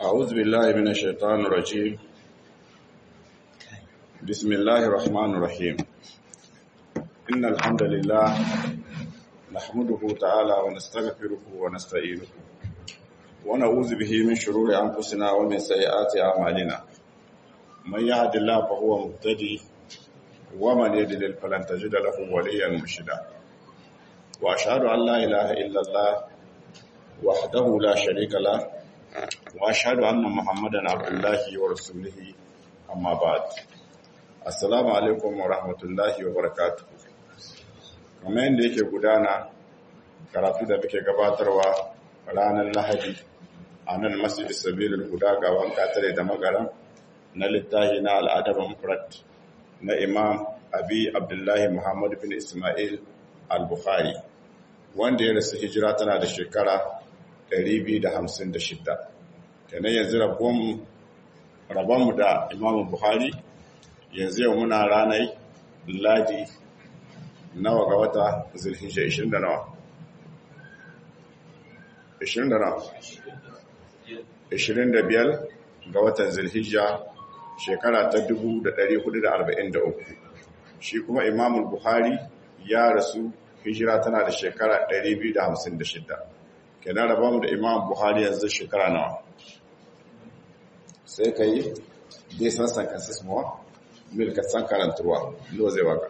أعوذ بالله من الشيطان الرجيم بسم الله الرحمن الرحيم إن الحمد لله نحمده تعالى ونستغفره ونستعينه ونعوذ به من شرور أنفسنا ومن سيئات أعمالنا من يهد الله فهو مهتدي ومن يضلل فلن تجد له وليا مرشدا وأشهد أن لا إله إلا الله وحده لا شريك له واشهد ان محمدا عبد الله ورسوله اما بعد assalamu alaikum wa rahmatullahi wa barakatuh kamar yadda yake gudana karatu da muke gabatarwa ranar lahadi a nan masjid sabilil huda ga wanka tare da magaran na littahi na al'adab mufrad na imam abi abdullahi muhammad bin ismail al-bukhari wanda ya rasu hijira tana da shekara 256 kenan yanzu rabonmu da imamu buhari yanzu yau muna ranar ladi nawa ga wata zulhijja 20 da nawa 20 da nawa 25 ga watan zulhijja shekara ta 1443 shi kuma imamu buhari ya rasu hijira tana da shekara 256 kenan raba mu da imam buhari yanzu shekara nawa sai ka yi desan sankansis mawa milka san karantarwa lo zai waka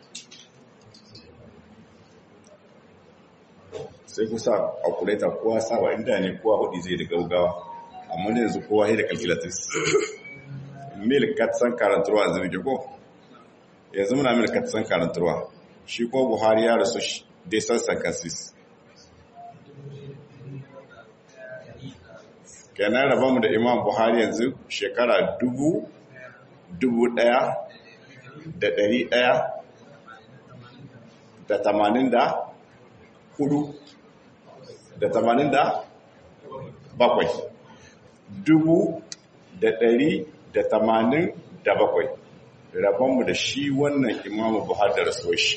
sai kusa a kuleta kowa sawa inda ne kowa hudu zai da gaugawa amma ne yanzu kowa da calculatrice milka san karantarwa yanzu ne ko yanzu muna milka san karantarwa shi ko buhari ya rasu desan sankansis kenan mu da imam buhari yanzu shekara dubu dubu daya da dari daya da tamanin da hudu da tamanin da bakwai dubu da dari da tamanin da bakwai rabonmu da shi wannan imamu buhari da rasuwar shi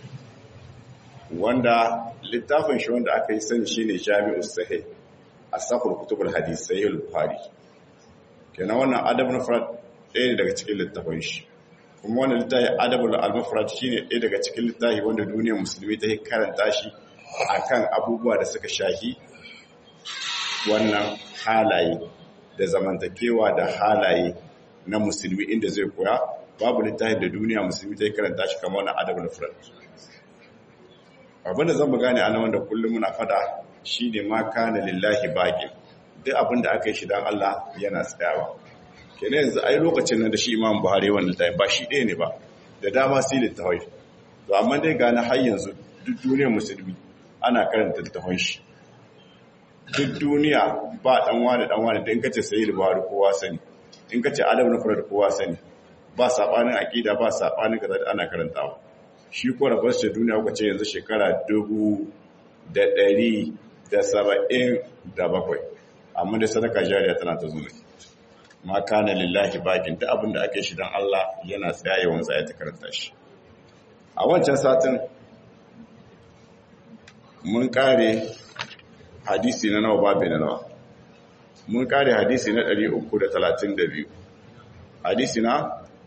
wanda littafin shi wanda aka yi sani shi ne jami'ul sahih asafur kutubul hadis sahih al-bukhari kenan wannan adabul mufrad ɗaya ne daga cikin littafin shi kuma wannan littafi adabul al-mufrad shine ɗaya daga cikin littafi wanda duniyar musulmi ta karanta shi akan abubuwa da suka shahi wannan halaye da zamantakewa da halaye na musulmi inda zai koya babu littafin da duniya musulmi ta karanta shi kamar wannan adabul mufrad abinda zan mu gane ana wanda kullum muna fada shi ne ma kana lillahi baƙin duk abinda aka yi shi don Allah yana tsayawa kene yanzu ai lokacin nan da shi imam buhari wannan tayi ba shi ɗaya ne ba da dama sai littafai to amma dai gane har yanzu duk duniyar musulmi ana karanta littafan shi duk duniya ba dan wani dan wani da in kace sai buhari kowa sani in kace adab na farad kowa sani ba sabanin aqida ba sabanin kaza ana karantawa shi ko rabar shi duniya kuka ce yanzu shekara dubu da ɗari da saba'in da bakwai amma da sadaka jariya tana ta zuwa ma kana lillahi bakin ta abin da ake shi don Allah yana tsaye wanzu ya ta karanta shi a wancan satin mun kare hadisi na nawa babu na nawa mun kare hadisi na 332 hadisi na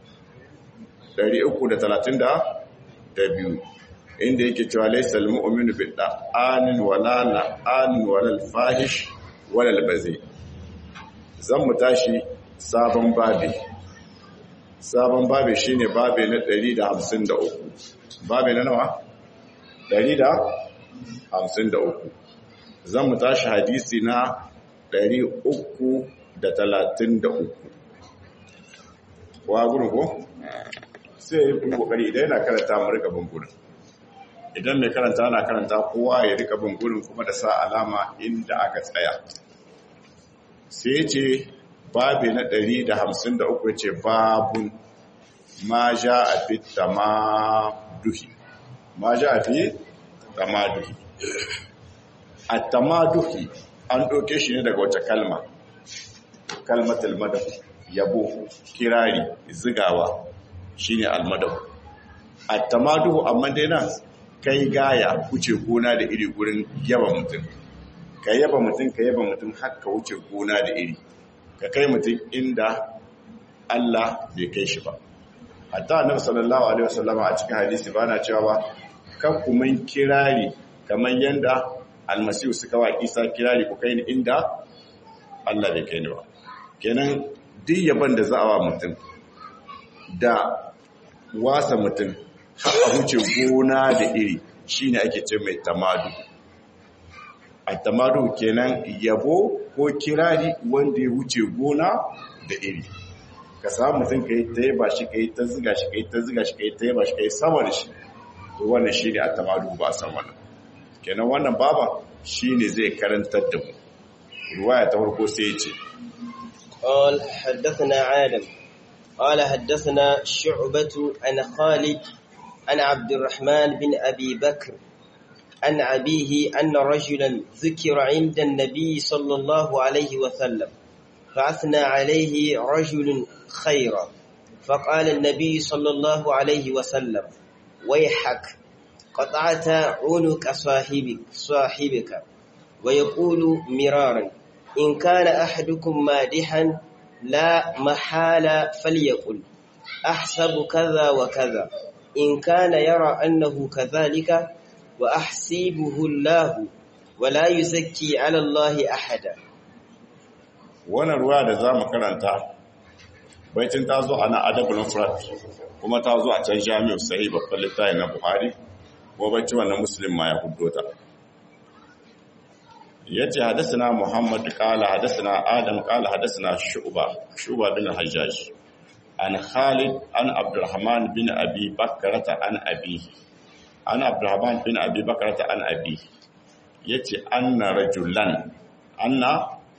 332 inda yake cewa laisal mu'minu bil da'anin wala la'anin wala fahish wala bazi zan mu tashi sabon babi sabon babi shine babi na 153 babi na nawa 153 zan mu tashi hadisi na 333 wa gurin ko sai yi kokari idan yana karanta mu rika bin gurin idan mai karanta ana karanta kowa ya rika bin gurin kuma da sa alama inda aka tsaya sai ce babi na 153 ce babun ma ja a fi tamaduhi ma ja a fi tamaduhi a tamaduhi an ɗauke shi ne daga wace kalma kalmatul madaf yabo kirari zigawa shine almadaf a tamaduhu amma dai nan kai gaya wuce gona da iri gurin yaba mutum ka yaba mutum ka yaba mutum har ka wuce gona da iri ka kai mutum inda Allah bai kai shi ba hatta annabi sallallahu alaihi wasallam a cikin hadisi bana cewa ba kan kuma kirari kamar yanda almasihu suka wa Isa kirari ku kai ni inda Allah bai kai ni ba kenan duk yaban da za a wa mutum da wasa mutum har a huce gona da iri shine ake ce mai tamadu a tamadu kenan yabo ko kirari wanda ya wuce gona da iri ka samu mutum ka yi ta yaba shi ka yi ta ziga shi ka yi ta ziga shi ka yi ta yaba shi ka yi sama da shi to wannan shi ne a tamadu ba a san wannan kenan wannan baba shi ne zai karantar da mu ruwaya ta farko sai ya ce قال حدثنا عالم قال حدثنا شعبة عن خالد عن عبد الرحمن بن أبي بكر عن أبيه أن رجلا ذكر عند النبي صلى الله عليه وسلم فأثنى عليه رجل خيرا فقال النبي صلى الله عليه وسلم ويحك قطعت عنق صاحبك صاحبك ويقول مرارا إن كان أحدكم مادحا لا محال فليقل أحسب كذا وكذا إن كان يرى أنه كذلك وأحسيبه الله ولا يزكي على الله أحدا wannan ruwa da za mu karanta baitin ta zo a na adabul mufrad kuma ta zo a can jami'u sahih babban littafi na buhari ko bacci wannan muslim ma ya huddo ta yace hadathana muhammad qala hadathana adam qala hadathana shu'ba shu'ba bin hajjaj an khalid an abdurrahman bin abi bakrata an abi an abdurrahman bin abi bakrata an abi yace anna rajulan anna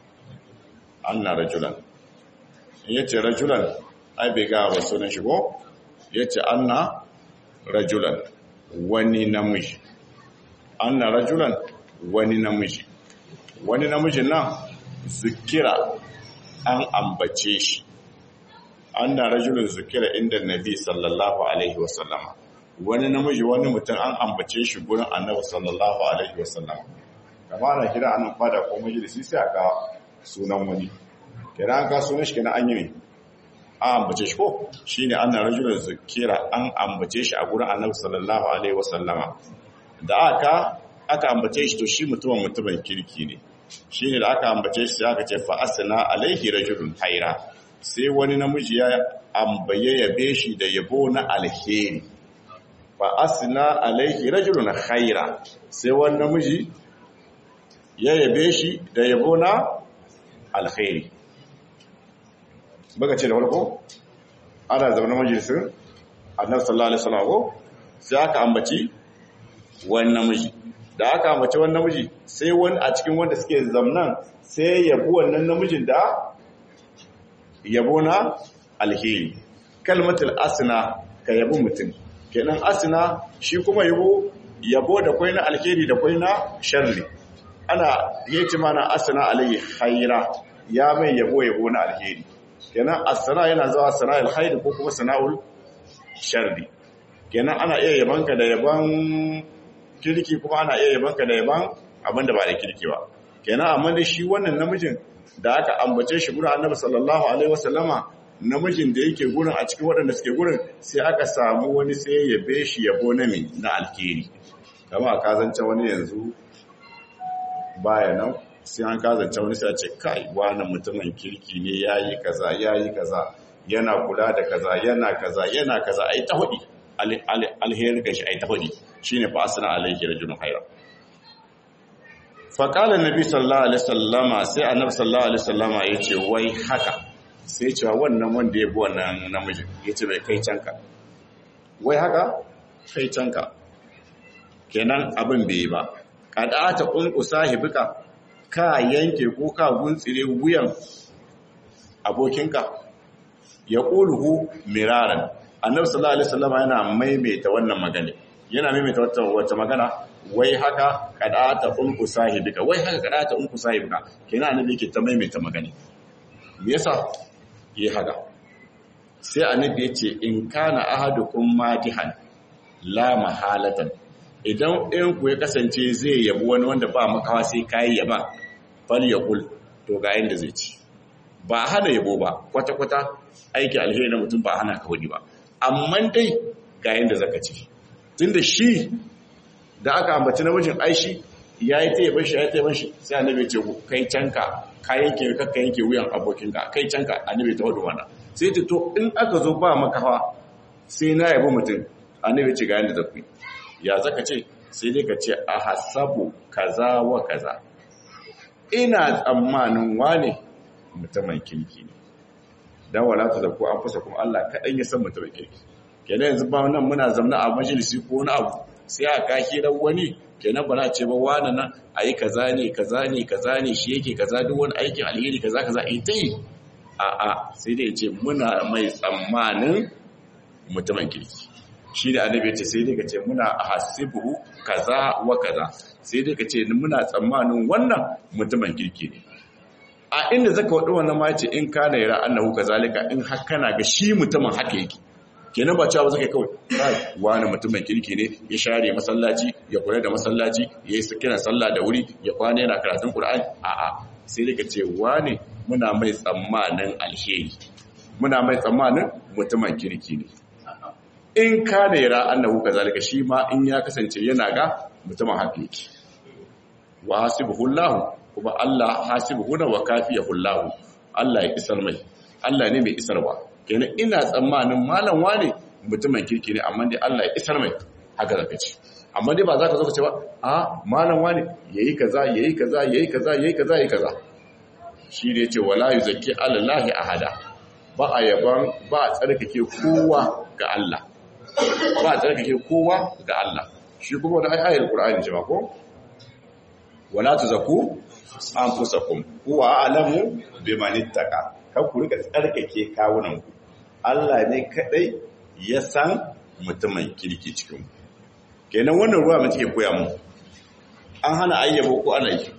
anna rajulan yace rajulan ai bai ga wa sunan shi ko yace anna rajulan wani namiji anna rajulan wani namiji wani namijin nan zikira an ambace shi anna rajulun zikira inda nabi sallallahu alaihi wasallama wani namiji wani mutum an ambace shi gurin annabi sallallahu alaihi wasallama kama na kira anan fada ko majalisi sai aka sunan wani kira an ka sunan shi kenan an yi ne an ambace shi ko shine anna rajulun zikira an ambace shi a gurin annabi sallallahu alaihi wasallama da aka aka ambace shi to shi mutumin mutumin kirki ne shine da aka ambace shi sai aka ce fa asna alaihi rajulun haira sai wani namiji ya ambaye yabe shi da yabo na alheri fa asna alaihi rajulun haira sai wani namiji ya yabe shi da yabo na alheri baka ce da farko ana zaune majalisun annabi sallallahu alaihi wasallam ko sai aka ambaci wani namiji da aka ambaci wani namiji sai wani a cikin wanda suke zamnan sai yabi wannan namijin da yabo na alheri kalmatul asna ka yabi mutum kenan asna shi kuma yabo yabo da kwai na alheri da kwai na sharri ana yace mana asna alaihi khaira ya mai yabo yabo na alheri kenan asna yana zuwa sana'ul khair ko kuma sana'ul sharri kenan ana iya yabanka da yaban kirki kuma ana iya yabanka da yaban abinda ba da kirki ba kenan amma da shi wannan namijin da aka ambace shi gurin annabi sallallahu alaihi wasallama namijin da yake gurin a cikin waɗanda suke gurin sai aka samu wani sai ya be shi yabo na mi na alkeri kama a kazance wani yanzu baya nan sai an kazance wani sai a ce kai wani mutumin kirki ne yayi kaza yayi kaza yana kula da kaza yana kaza yana kaza ai ta hudi alheri ga shi ai ta hudi shine fa asna alaihi rajulun khayra fa qala annabi sallallahu alaihi wasallama sai annabi sallallahu alaihi wasallama yace wai haka sai cewa wannan wanda ya bi wannan namiji yace bai kai canka wai haka kai canka kenan abin bai yi ba kada ta kunku sahibika ka yanke ko ka guntsire wuyan abokinka ya ƙuluhu miraran annabi sallallahu alaihi wasallam yana maimaita wannan magana yana maimaita wata wata magana wai haka kadata unku sahibika wai haka kadata unku sahibika kenan annabi yake ta maimaita magana me yasa yi haka sai annabi yace in kana ahadukum madihan la mahalatan idan ɗayan ku ya kasance zai yabi wani wanda ba makawa sai kai yaba fal yaqul to ga yanda zai ci ba hana yabo ba kwata-kwata aiki alheri na mutum ba hana ka wani ba amma dai ga yanda zaka ce tunda shi da aka ambaci namijin aishi ya yi ta yaban shi ya ta yaban shi sai annabi ce kai canka ka yanke ka ka yanke wuyan abokinka kai canka annabi ta wadu wannan sai ta to in aka zo ba makawa sai na yabo mutum annabi ce ga yanda zaku ya zaka ce sai dai ka ce a hasabu kaza wa kaza ina tsammanin wane mutumin kirki ne dan wala ta zaku an fasa kuma Allah kaɗan ya san mutumin kirki kenan yanzu ba nan muna zamna a majalisi ko wani abu sai a kaki dan wani kenan ba na ce ba wani nan ayi kaza ne kaza ne kaza ne shi yake kaza duk wani aikin alheri kaza kaza in ta yi a a sai dai ce muna mai tsammanin mutumin kirki shi da annabi ya ce sai dai ka ce muna hasibuhu kaza wa kaza sai dai ka ce muna tsammanin wannan mutumin kirki ne a inda zaka wadu wannan ma ce in kana yara annahu kazalika in har kana ga shi mutumin haka yake kenan ba cewa zaka kawai kai wani mutumin kirki ne ya share masallaci ya kula da masallaci ya yi kiran sallah da wuri ya kwana yana karatun qur'ani a a sai dai ka ce wani muna mai tsammanin alheri muna mai tsammanin mutumin kirki ne in kana yara annahu kazalika shi ma in ya kasance yana ga mutumin haka yake wa hasibuhullahu kuma Allah hasibuhu wa kafiyahullahu Allah ya isar mai Allah ne mai isarwa kenan ina tsammanin malam wane mutumin kirki ne amma dai Allah ya isar mai haka zaka ce amma dai ba za ka zo ka ce ba a malam wane yayi kaza yayi kaza yayi kaza yayi kaza yayi kaza shi ne yace wala yuzakki alallahi ahada ba a yaban ba a tsarkake kowa ga Allah ba a tsarkake kowa ga Allah shi kuma da ayar Qur'ani ce ba ko wala tuzaku anfusakum huwa a'lamu biman ittaqa kar ku rika tsarkake kawunan ku Allah ne kadai ya san mutumin kirki cikin ku kenan wannan ruwa mu take koya mu an hana ayyabo ko ana yi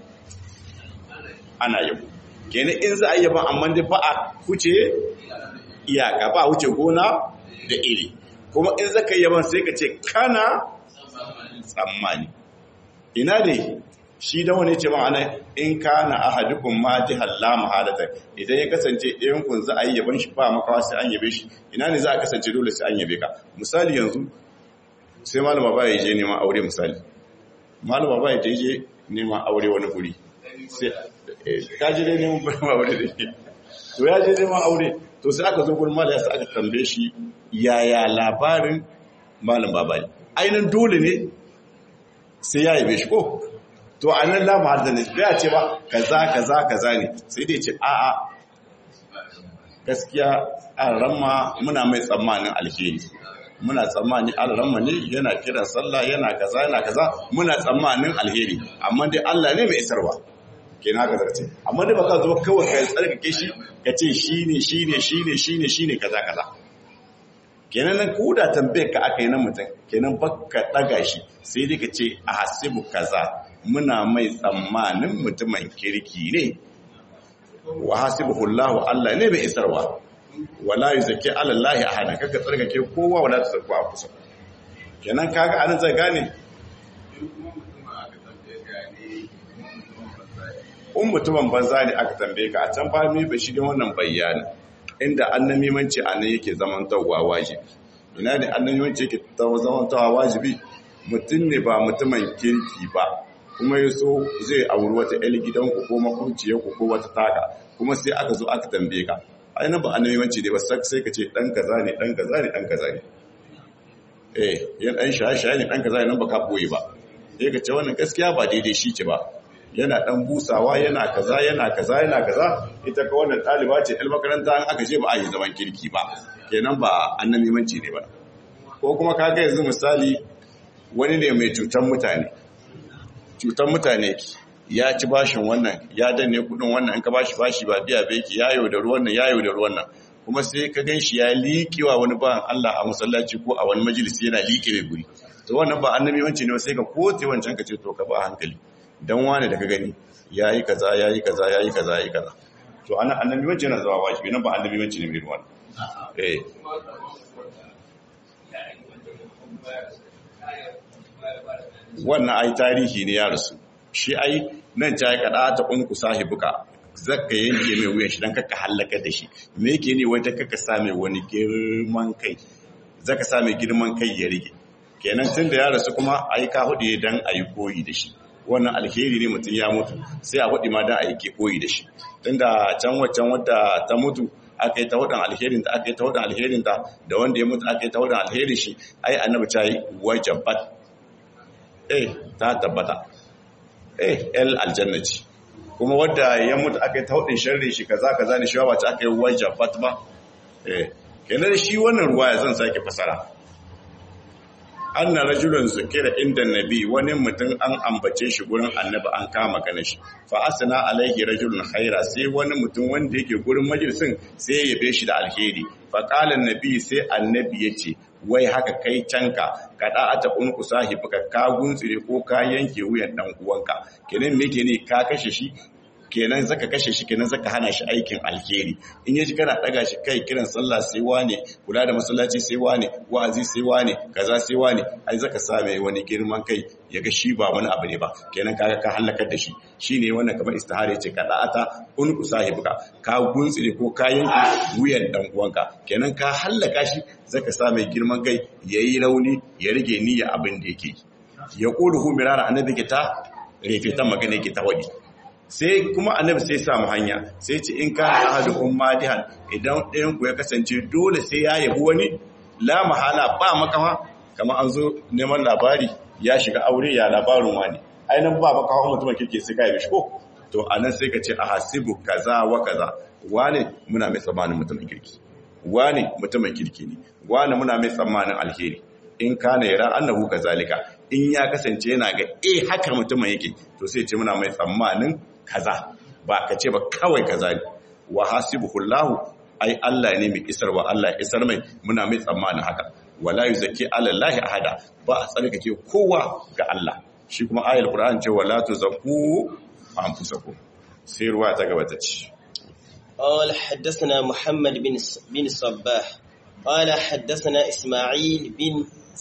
ana yabo kenan in za ayyaba amma dai ba a huce iyaka ba huce gona da iri kuma in zaka yaban sai ka ce kana tsammani ina ne shi da wani ce ma'ana in kana ahadukum ma jihal la mahalata idan ya kasance ɗayan kun za a yi yaban shi ba makawa sai an yabe shi ina ne za a kasance dole sai an yabe ka misali yanzu sai malama ba ya je neman aure misali malama ba ya je neman aure wani guri sai ka je dai neman aure da ke to ya je neman aure to sai aka zo gurin malama sai aka tambaye shi yaya labarin malam babayi ainihin dole ne sai ya yabe shi ko to a nan lamu har da ne bai ce ba kaza kaza kaza ne sai dai ce a'a gaskiya alramma muna mai tsammanin alheri muna tsammani alramma ne yana kiran sallah yana kaza yana kaza muna tsammanin alheri amma dai Allah ne mai isarwa kenan haka zarce amma dai baka zo kawai kai tsarkake shi ka ce shine shine shine shine shine kaza kaza kenan nan ko da tambayar ka aka yi na mutum kenan baka daga shi sai dai ka ce a hasibu kaza muna mai tsammanin mutumin kirki ne wa hasibuhullahu Allah ne mai isarwa wala yuzaki alallahi ahada kaga tsarkake kowa wala tsarku a kusa kenan kaga anan zai gane un mutumin banza ne aka tambaye ka a can ba mi ba shi ne wannan bayani inda annamimanci a nan yake zamantarwa wajibi ina ne annamimanci yake zamantarwa wajibi mutum ne ba mutumin kirki ba kuma ya so zai auri wata ‘yar gidanku ko makwabciyarku ko wata taka kuma sai aka zo aka tambaye ka ainihin ba annamimanci ne ba sai ka ce ɗan kaza ne ɗan kaza ne ɗan kaza ne eh yan ɗan shaye-shaye ne ɗan kaza ne nan ba ka ɓoye ba sai ka ce wannan gaskiya ba daidai shi ce ba yana ɗan busawa yana kaza yana kaza yana kaza ita ka wannan ɗaliba ce ɗan makaranta an aka ce ba a yi zaman kirki ba kenan ba annamimanci ne ba ko kuma ka ga yanzu misali wani ne mai cutar mutane cutar mutane ya ci bashin wannan ya danne kudin wannan in ka bashi bashi ba biya bai ki yayo da ruwan nan yayo da ruwan nan kuma sai ka gan shi ya liƙewa wani bayan Allah a masallaci ko a wani majalisi yana liƙe mai guri to wannan ba annabi wanci ne sai ka kote wancan ka ce to ka ba hankali dan wani da ka gani yayi kaza yayi kaza yayi kaza yayi kaza to ana annabi wanci yana zuwa wajibi nan ba annabi wanci ne mai ruwan eh wannan ai tarihi ne ya rasu shi ai nan ta yi kada ta unku sahibuka zaka yanke mai wuyan shi dan kaka halaka da shi me yake ne wai dan kaka sa mai wani girman kai zaka sa mai girman kai ya rige kenan tun da ya rasu kuma ai ka hudu dan ayi koyi da shi wannan alheri ne mutum ya mutu sai a hudu ma dan ayi ke koyi da shi tunda can waccan wadda ta mutu aka yi ta hudun alherin da aka yi ta hudun alherin da da wanda ya mutu aka yi ta hudun alherin shi ai annabi ta yi wajabat eh ta tabbata eh el aljannati kuma wadda ya mutu aka yi ta hudun sharri shi kaza kaza ne shi ba ta aka yi wajabat ba eh kenan shi wannan ruwa ya zan sake fasara anna rajulun zukira inda nabi wani mutum an ambace shi gurin annabi an kama kana shi fa asna alaihi rajulun khaira sai wani mutum wanda yake gurin majalisin sai ya yabe shi da alheri fa qala nabi sai annabi yace wai haka kai canka kada ata unku sahibuka ka guntsire ko ka yanke wuyan dan uwanka kenan me ne ka kashe shi kenan zaka kashe shi kenan zaka hana shi aikin alheri in yaji kana daga shi kai kiran sallah sai wane kula da masallaci sai wane wa'azi sai wane kaza sai wane ai zaka sa mai wani girman kai ya ga shi ba wani abu ne ba kenan kaga ka halakar da shi shine wannan kamar istihara ce kada ata un sahibuka ka guntsire ko ka yanke wuyan dan uwanka kenan ka halaka shi zaka sa mai girman kai yayi rauni ya rige niyya abin da yake ya quluhu mirara annabi ke ta refe ta magana yake ta wadi sai kuma annabi sai samu hanya sai ce in ka ahadukum madihan idan ɗayan ku ya kasance dole sai ya yabi wani la mahala ba makawa kamar an zo neman labari ya shiga aure ya labarin wani ainihin ba makawa mutumin kirki sai ka yabi shi ko to anan sai ka ce a hasibu kaza wa kaza wane muna mai tsammanin mutumin kirki wane mutumin kirki ne wane muna mai tsammanin alheri in kana yara annahu kazalika in ya kasance yana ga eh haka mutumin yake to sai ce muna mai tsammanin kaza ba ka ce ba kawai kaza ne wa hasibuhullahu ai Allah ne mai isarwa Allah ya isar mai muna mai tsammanin haka wala yuzaki alallahi ahada ba a tsarkake kowa ga Allah shi kuma ayar Qur'an ce wala tuzakku anfusakum sai ruwa ta gaba ta ce قال حدثنا محمد بن بن الصباح قال حدثنا إسماعيل بن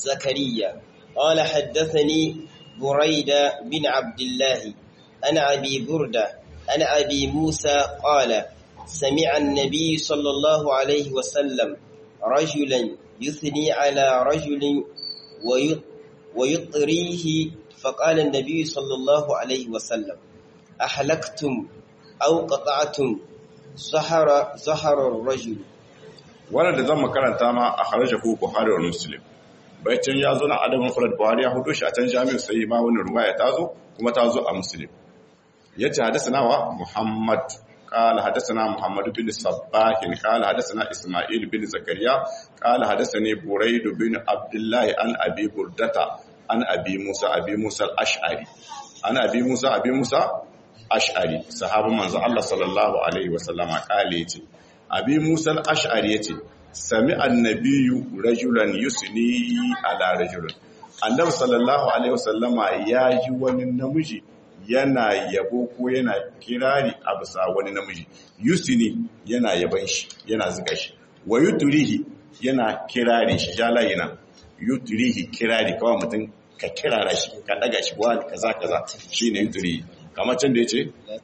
زكريا قال حدثني بريدة بن عبد الله عن أبي بردة عن أبي موسى قال سمع النبي صلى الله عليه وسلم رجلا يثني على رجل ويطريه فقال النبي صلى الله عليه وسلم أحلقتم أو قطعتم زهر زهر الرجل wannan da zan makaranta ma a harajar ku Buhari wa Muslim bayan ya zo na adabin Furat Buhari ya hudo shi a can jami'u sai ma wannan ruwaya ta zo kuma ta zo a Muslim yace hadathana wa Muhammad قال حدثنا محمد بن صباح قال حدثنا اسماعيل بن زكريا قال حدثني بريد بن عبد الله عن ابي بردة عن ابي موسى ابي موسى الاشعري عن ابي موسى ابي موسى ash'ari sahabin manzo Allah sallallahu alaihi wasallam kale yace abi Musa al-ash'ari yace sami annabiyyu rajulan yusni ala rajulin annabi sallallahu alaihi wasallama ya ji wani namiji yana yabo ko yana kirari a bisa wani namiji yusni yana yaban shi yana zuga shi wa yuturihi yana kirari shi jalayina yuturihi kirari kawai mutum ka kirara shi ka daga shi wani kaza kaza shine yuturihi kamar can da ya ce?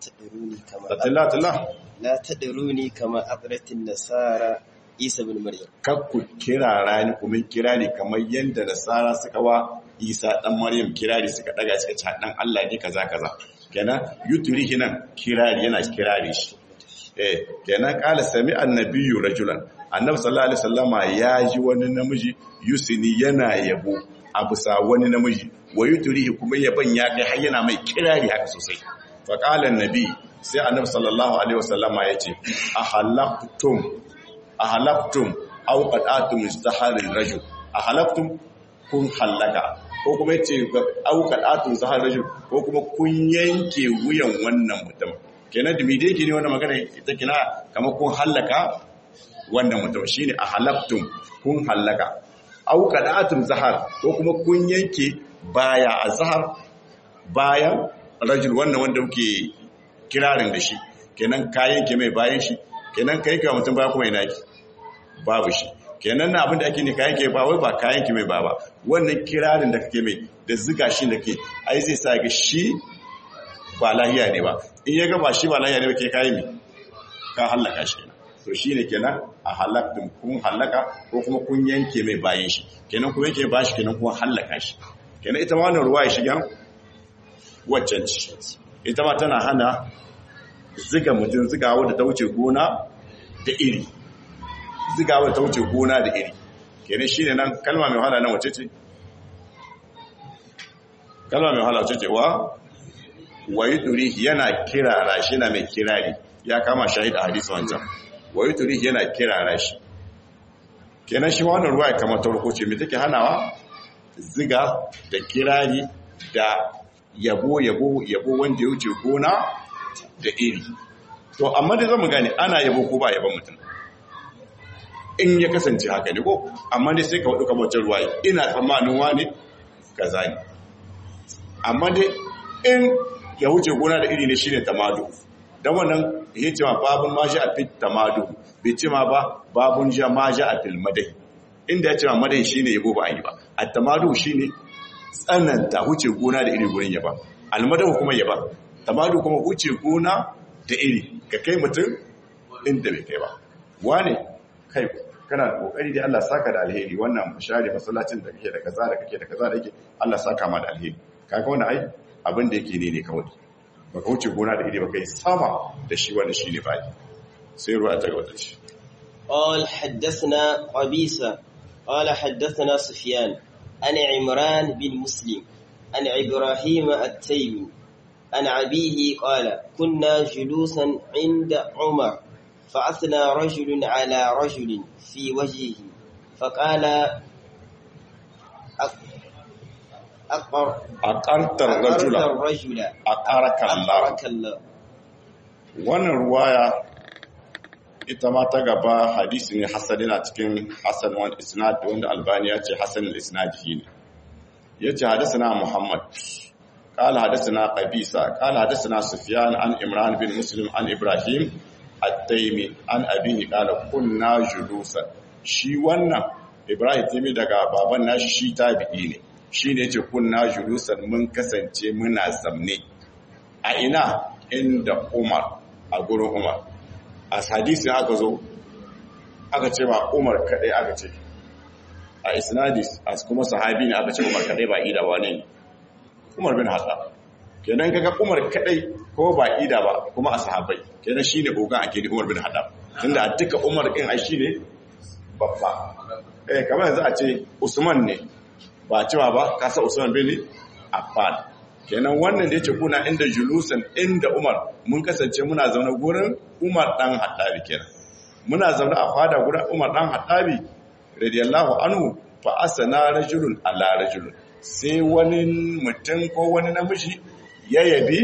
Tattala-tala? La taɗaruni kama abratin nasara Isa bin Maryam. Kakku kirara ni kuma kira ne kamar yadda nasara suka wa Isa ɗan Maryam kirari suka ɗaga suka ci ɗan Allah ne kaza kaza. Kenan yuturi hinan kirari yana kirari shi. Eh, kenan kala sami annabiyu rajulan. Annabi sallallahu alaihi wasallama ya ji wani namiji yusini yana yabo a bisa wani namiji wa yuturihi kuma yaban ya kai har yana mai kirari haka sosai fa qala annabi sai annabi sallallahu alaihi wasallama yace ahalaqtum ahalaqtum aw qadatum zaharil rajul ahalaqtum kun halaka ko kuma yace aw qadatum zaharil rajul ko kuma kun yanke wuyan wannan mutum kenan da mide yake ne wannan magana ita kina kamar kun halaka wannan mutum shine ahalaqtum kun halaka auka da'atun zahar ko kuma kun yanke baya a zahar bayan rajul wannan wanda muke kirarin da shi kenan ka yanke mai bayan shi kenan ka yanke wa mutum baya kuma yana ki babu shi kenan na abinda ake ne ka yanke ba wai ba ka yanke mai ba ba wannan kirarin da kake mai da ziga shi da ke ai zai sa ga shi ba lahiya ne ba in ya ga ba shi ba lahiya ne ba ke kayi mi ka hallaka shi kenan to shi ne kenan a halaktun kun hallaka ko kuma kun yanke mai bayan shi kenan kun yanke ba shi kenan kun hallaka shi kenan ita ma wannan ruwa ya shiga waccan ci ita ma tana hana ziga mutum zigawa da ta wuce gona da iri zigawa da ta wuce gona da iri kenan shi ne nan kalma mai wahala nan wace ce kalma mai wahala wace ce wa wayi turi yana kirara shi na mai kirari ya kama shahid a hadisi wancan wayi turi yana kirara shi kenan shi wannan ruwa ya kama tarko ce mai take hanawa ziga da kirari da yabo yabo yabo wanda ya wuce gona da iri to amma da zamu gane ana yabo ko ba yabon mutum in ya kasance haka ne ko amma dai sai ka wadu kamar ruwa ina tsammanin wani kaza ne amma dai in ya wuce gona da iri ne shine tamadu dan wannan ya ce ma babun ma a fit tamadu bai ce ma ba babun ja ma a fil madai inda ya ce ma madai shine yabo ba an yi ba at tamadu shine tsananta wuce gona da iri gurin yaba almadahu kuma yaba tamadu kuma wuce gona da iri ka kai mutum inda bai kai ba wane kai kana da kokari da Allah saka da alheri wannan share masallacin da kake da kaza da kake da kaza da yake Allah saka ma da alheri kaga wannan ai abin da yake ne ne kawai baka wuce gona da iri baka yi sama da shi wannan shine bai sai ruwa ta gaba ce قال حدثنا قبيصة قال حدثنا سفيان عن عمران بن مسلم عن إبراهيم التيمي عن أبيه قال كنا جلوسا عند عمر فأثنى رجل على رجل في وجهه فقال أقر aqartar أقرت rajula الرجل aqaraka Allah أقرك الله wannan ruwaya ita ma ta gaba hadisi ne hasan yana cikin hasan wal isnad wanda albani ya ce hasan al isnad ne yace hadathana muhammad قال حدثنا قبيصة قال حدثنا سفيان عن إمران بن مسلم عن إبراهيم التيمي عن أبيه قال كنا جلوسا shi wannan Ibrahim Timi daga baban nashi shi tabi'i ne shi ne ce kunna julusan mun kasance muna zamne a ina inda Umar a gurin Umar a hadisin aka zo aka ce ba Umar kadai aka ce a isnadis a kuma sahabi ne aka ce Umar kadai ba ida ba ne Umar bin Hassan kenan kaga Umar kadai ko ba ida ba kuma a sahabbai kenan shine ogan ake da Umar bin Haddam tunda a duka Umar din ai shine babba eh kamar yanzu a ce Usman ne ba cewa ba kasa Usman bin Affan kenan wannan da yace kuna inda julusan inda Umar mun kasance muna zaune gurin Umar dan Hattabi kenan muna zaune a fada gurin Umar dan Hattabi radiyallahu anhu fa asana rajulun ala rajulun sai wani mutum ko wani namiji ya yabi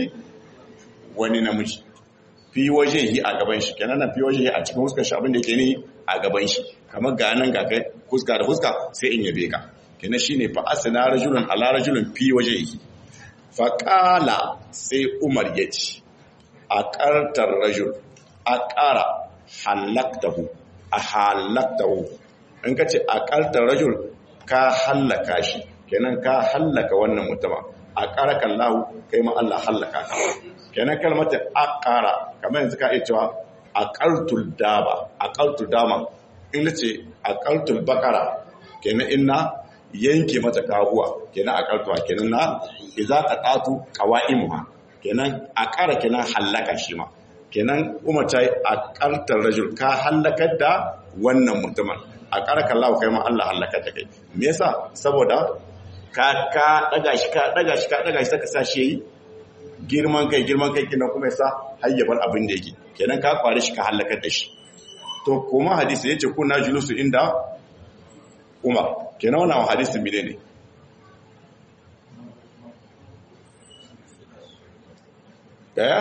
wani namiji fi waje yi a gaban shi kenan na fi waje yi a cikin huskar shi abin da ke ne a gaban shi kamar ga nan ga kai huska da huska sai in yabe ka kenan shine fa asna rajulun ala rajulun fi waje yi fa qala sai umar ya ce a qartar rajul a qara halaktahu a halaktahu in ka ce a qartar rajul ka hallaka shi kenan ka hallaka wannan mutuma a ƙarakan lahu kai ma Allah hallaka ka kenan kalmatin aqara kamar yanzu ka iya cewa aqaltul daba aqaltul dama in nace aqaltul bakara kenan inna yanke mata kahuwa kenan aqaltuwa kenan na idza qatatu qawaimuha kenan aqara kenan hallaka shi ma kenan umar ta yi aqaltar rajul ka hallakar da wannan mutumin a ƙarƙar lahu kai ma Allah hallaka ta kai me yasa saboda ka ka daga shi ka daga shi ka daga shi saka sashi yayi girman kai girman kai kina kuma yasa hayyabar abin da yake kenan ka kware shi ka halakar da shi to kuma hadisi yace kuna julusu inda Umar kenan wannan hadisi mine ne eh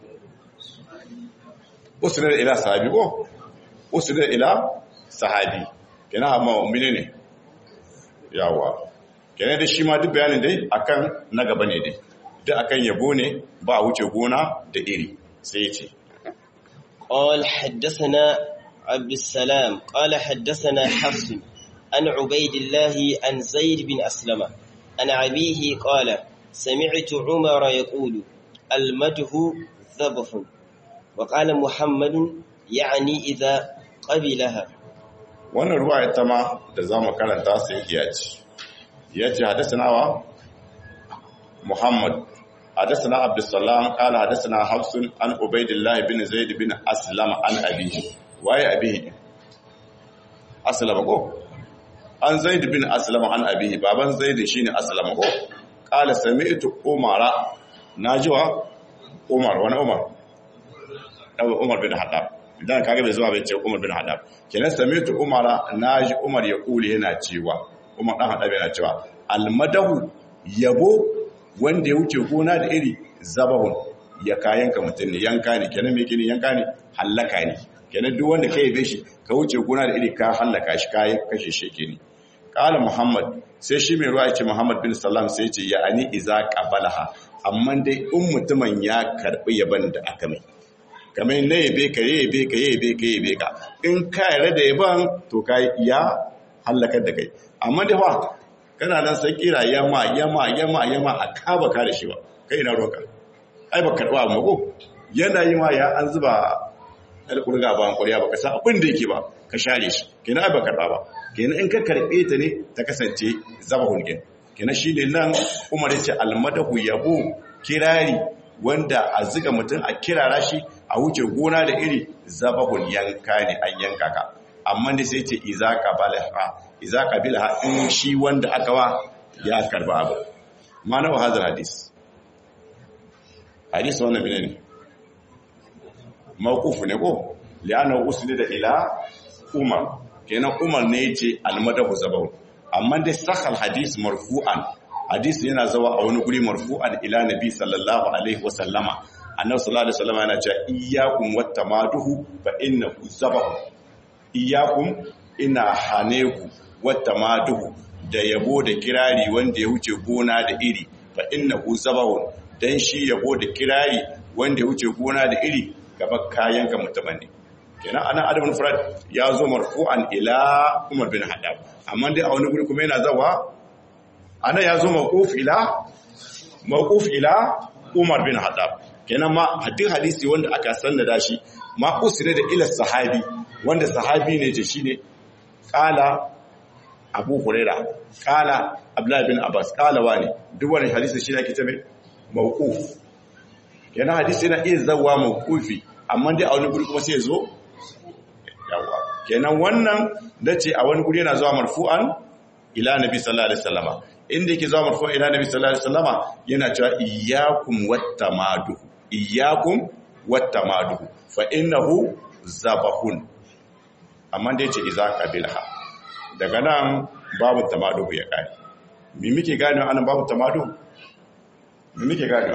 usnad ila sahabi ko usnad ila sahabi kenan amma mine ne yawa kenan da shi ma duk bayanin dai akan na gaba ne dai duk akan yabo ne ba wuce gona da iri sai ce قال حدثنا عبد السلام قال حدثنا حفص عن عبيد الله عن زيد بن أسلم عن أبيه قال سمعت عمر يقول المده ذبح وقال محمد يعني إذا قبلها wannan ruwa ita ma da za mu karanta sai ya ce ya ce hadasana wa muhammad hadasana abdussalam kala hadasana hafsun an ubaidillah bin zaid bin aslam an abihi waye abihi aslama ko an zaid bin aslam an abihi baban zaid shine aslama ko kala sami'tu umara najiwa umar wani umar umar bin haddab idan kaga bai zuwa bai ce umar bin haddab kenan sami'tu umara naji umar ya kule yana cewa umar dan haddab yana cewa almadahu yabo wanda ya wuce gona da iri zabahun ya kayanka mutum ne yanka ne kenan me kini yanka ne hallaka ne kenan duk wanda kai yabe shi ka wuce gona da iri ka hallaka shi kayan kashe shi ne kala muhammad sai shi mai ruwa ce muhammad bin salam sai ce ya ani iza qabalaha amma dai in mutumin ya karbi yaban da aka mai kamar na yabe ka yabe ka yabe ka yabe ka in ka yarda da yaban to ka ya halakar da kai amma da fa kana nan sai kira yama yama yama yama a kaba ka da shi ba kai na roka ai ba karba amma ko yana yi ma ya an zuba alƙurga ba an ƙuriya ba ka san abin da yake ba ka share shi kenan ai ba karba ba kenan in ka karbe ta ne ta kasance zaba hulkin kenan shi ne nan umar yace almadahu yabo kirari wanda a ziga mutum a kirara shi a wuce gona da iri zabahul yanka ne an yanka ka amma da sai ce iza qabalaha iza qabilaha in shi wanda aka wa ya karba abu mana wa hadal hadis hadis wannan bine ne mawquf ne ko li'anna usnida ila umar kenan umar ne yace almadahu zabahul amma dai sahal hadis marfu'an hadisi yana zawa a wani guri marfu'an ila nabi sallallahu alaihi wasallama annabi sallallahu alaihi wasallama yana cewa iyyakum wattamaduhu fa innahu zabahu iyyakum ina haneku wattamaduhu da yabo da kirari wanda ya wuce gona da iri fa innahu zabahu dan shi yabo da kirari wanda ya wuce gona da iri gaba kayan ka mutumin ne kenan anan adabul furad ya zo marfu'an ila umar bin haddab amma dai a wani guri kuma yana zawa ana ya zo mawquf ila mawquf ila Umar bin Haddab kenan ma hadin hadisi wanda aka sannada shi ma usne da ila sahabi wanda sahabi ne ce shine qala Abu Huraira qala Abdullah bin Abbas qala wani duk wani hadisi shi ake tabe mawquf kenan hadisi na iya zawa mawqufi amma dai a wani guri kuma sai ya zo yawa kenan wannan dace a wani guri yana zuwa marfu'an ila nabi sallallahu alaihi wasallama inda yake zuwa marfu ila nabi sallallahu alaihi wasallama yana cewa iyyakum wattamadu iyyakum wattamadu fa innahu zabahun amma da yace idza qabilha daga nan babu tamadu ya kai me muke gane anan babu tamadu me muke gane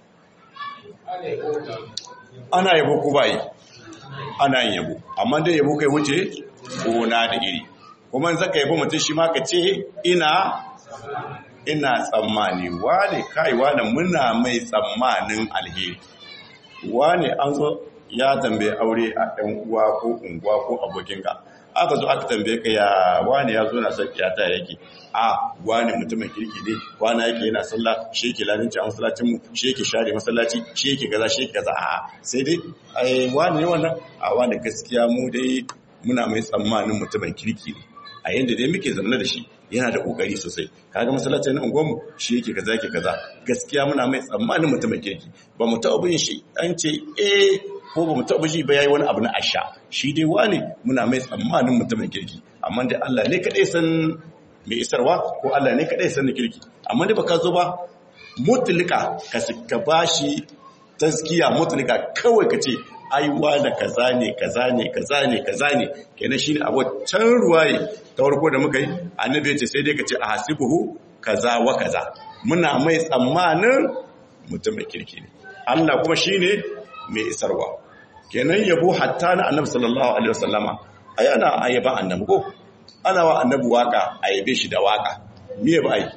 ana yabo ko bai ana yin yabo amma dai yabo kai wuce gona da iri kuma zaka yabo mutum shi ma ka ce ina ina tsammani wane kai wane muna mai tsammanin alheri wane an zo ya tambaye aure a ɗan uwa ko unguwa ko abokinka aka zo aka tambaye ka ya wane ya zo na son kiyata yake a wane mutumin kirki ne wane yake yana sallah shi yake lalinci a masallacin mu shi yake share masallaci shi yake gaza shi yake gaza a sai dai ai wane ne wannan a wane gaskiya mu dai muna mai tsammanin mutumin kirki ne a yanda dai muke zaune da shi yana da kokari sosai kaga masallacin nan unguwarmu shi yake kaza yake kaza gaskiya muna mai tsammanin mutumin kirki ba mu taɓa bin shi an ce eh ko ba mu taɓa shi ba yayi wani abu na asha shi dai wani muna mai tsammanin mutumin kirki amma dai Allah ne kadai san mai isarwa ko Allah ne kadai san kirki amma dai baka zo ba mutlika ka ka bashi taskiya mutlika kawai ka ce aiwa da kaza ne kaza ne kaza ne kaza ne kenan shine a waccan ruwaye ta farko da muka yi annabi ya ce sai dai ka ce a hasibuhu kaza wa kaza muna mai tsammanin mutum mai kirki ne Allah kuma shine mai isarwa kenan yabo hatta na annabi sallallahu alaihi wasallama ai ana ayaba annabi ko ana wa annabi waka ayabe shi da waka me ba ai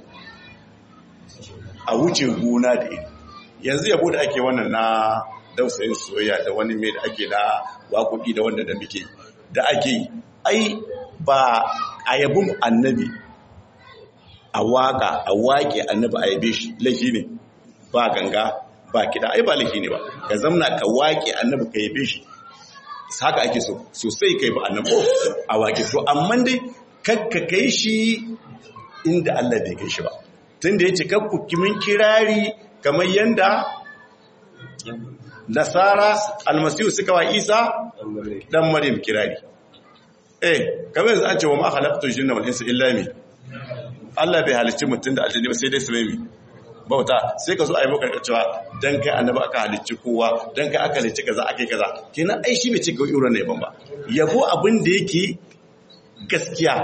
a wuce gona da iri yanzu yabo da ake wannan na dausayin soyayya da wani mai da ake na waƙoƙi da wanda da muke da ake ai ba a yabin annabi a waƙa a waƙe annabi a yabe shi laifi ne ba ganga ba kiɗa ai ba laifi ne ba ka zamna ka waƙe annabi ka yabe shi haka ake so sosai kai ba annabi a waƙe to amma dai kakka kai shi inda Allah bai kai shi ba tunda yace kakku kimin kirari kamar yanda nasara almasihu suka wa isa dan maryam kirari eh kamar yanzu an ce wa ma khalaqtu jinna wal insa illa mi Allah bai halicci mutum da aljanni ba sai dai su mai bauta sai ka zo a yi maka cewa dan kai annabi aka halicci kowa dan kai aka halicci kaza akai kaza kenan ai shi bai ci ga irin ne ban ba yabo abin da yake gaskiya